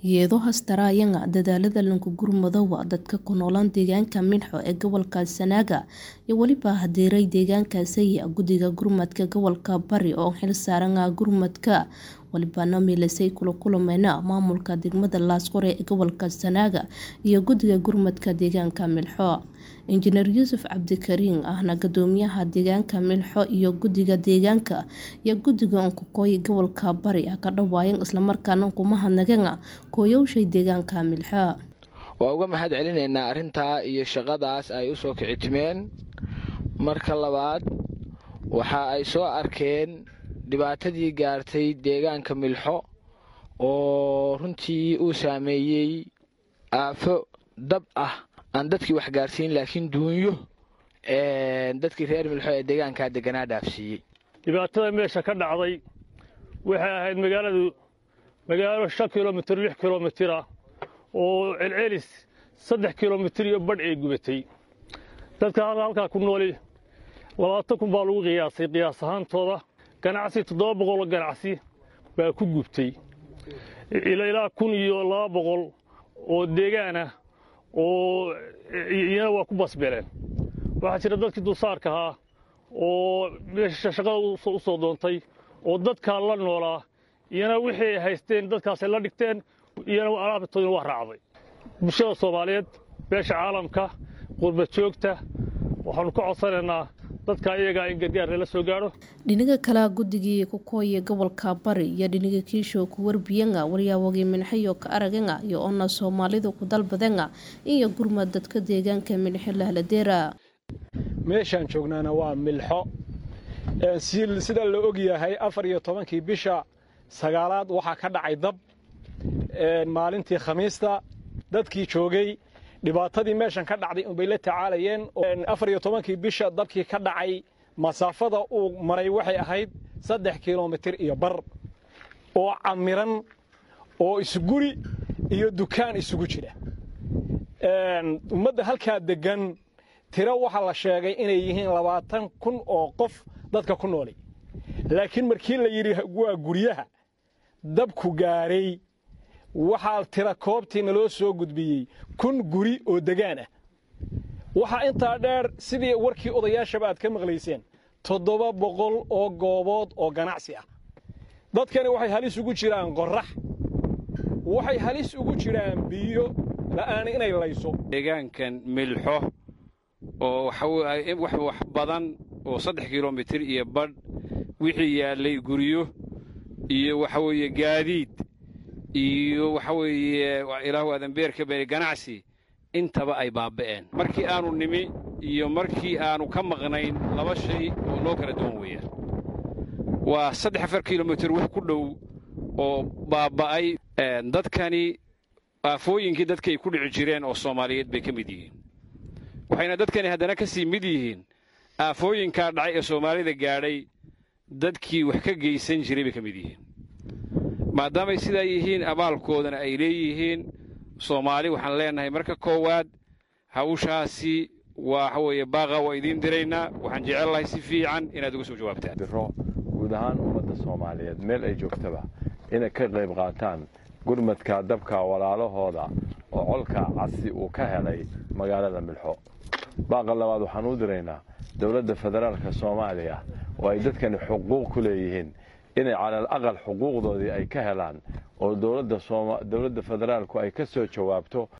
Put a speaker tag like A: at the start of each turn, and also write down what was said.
A: iyadoo hastaraayanga dadaalada lankugurmadowa dadka ku noolaan deegaanka Minxo ee gobolka Sanaaga iyo weliba hadeeray deegaankaasi guddiga gurmadka gobolka Bari oo xil saaran gurmadka walibana milisay kula kulmayna maamulka degmada Laasqore ee gobolka Sanaaga iyo guddiga gurmadka deegaanka Milxo injineer Yuusuf Cabdikariin ahna gudoomiyaha deegaanka Milxo iyo guddiga deegaanka iyo guddiga Onkokoy gobolka Bari ka dhawaayeen isla markaana kuma hadnageen kooyowshay deegaanka Milxo
B: waa uga mahad celinaynaa arrintaa iyo shaqadaas ay u soo kicitimeen marka labaad waxa ay soo arkeen dhibaatadii gaartay deegaanka milxo oo runtii uu saameeyey aafo dab ah aan dadkii wax gaarsiin laakiin duunyo dadkii reer milxo ee deegaankaa deganaa dhaafsiiyey
C: dhibaatada meesha ka dhacday waxay ahayd magaaladu magaalo shan kilomitir lix kilomitir ah oo celcelis saddex kilomitir iyo badh ay gubatay dadka halkaa ku nooli labaatan kun baa lagu qiyaasay qiyaas ahaantooda ganacsi toddoba boqoloo ganacsi baa ku gubtay ilaa kun iyo laba boqol oo deegaan ah oo iyana waa ku basbeleen waxaa jira dadkii dulsaarka ahaa oo meesha shaqada u soo doontay oo dadkaa la noolaa iyana wixii ay haysteen dadkaasay la dhigteen iyana alaabtoodina waa raacday bulshada soomaaliyeed beesha caalamka qurba joogta waxaanu ka codsanaynaa dadka iyagaa in gargaar lala soo gaadho
A: dhinaga kale guddigii kukooye gobolka bari iyo dhinaga kiisho ku warbiyanga waryaawagii minxayo ka araganga iyo oona soomaalidu ku dalbadenga iyo gurmad dadka deegaanka minxo lahladeera
D: meeshaan joognaana waa milxo sida la og yahay afar iyo tobankii bisha sagaalaad waxaa ka dhacay dab maalintii khamiista dadkii joogay dhibaatadii meeshan ka dhacday unbay la tacaalayeen afar iyo tobankii bisha dabkii ka dhacay masaafada uu maray waxay ahayd saddex kilomitir iyo bar oo camiran oo isguri iyo dukaan isugu jira ummadda halkaa deggan tiro waxaa la sheegay inay yihiin labaatan kun oo qof dadka ku nooli laakiin markii la yidhi waa guryaha dabku gaaray waxaa tira koobtii naloo soo gudbiyey kun guri oo degaan ah waxaa intaa dheer sidii warkii odayaashaba aad ka maqlayseen toddoba boqol oo goobood oo ganacsi ah dadkani waxay halis ugu jiraan qorrax waxay halis ugu jiraan biyo la'aan inay layso
E: deegaankan milxo oo wax badan oo saddex kilomitir iyo badh wixii yaallay guryo iyo waxa weeye gaadiid iyo waxa weeye ilaahu adanbeerka beri ganacsi intaba ay baaba'een markii aanu nimi iyo markii aanu ka maqnayn laba shay oo noo kala duwan weeyaan waa saddex afar kilomitir wax ku dhow oo baaba'ay dadkani aafooyinkii dadkaay ku dhici jireen oo soomaaliyeed bay ka mid yihiin waxayna dadkani haddana ka sii mid yihiin aafooyinkaa dhacay ee soomaalida gaadhay dadkii wax ka geysan jiray bay ka mid yihiin maadaamay sidaa yihiin abaalkoodana ay leeyihiin soomaali waxaan leennahay marka koowaad hawshaasi waxa weeye baaqa waa idiin diraynaa waxaan jecellahay si fiican inaad uga soo jawaabtaan
F: biro guud ahaan ummadda soomaaliyeed meel ay joogtaba inay ka qayb qaataan gurmadka dabka walaalahooda oo colka casi uu ka helay magaalada milxo baaqa labaad waxaan u diraynaa dowladda federaalka soomaaliya oo ay dadkani xuquuq ku leeyihiin inay calal aqal xuquuqdoodii ay ka helaan oo dowladda federaalku ay ka soo jawaabto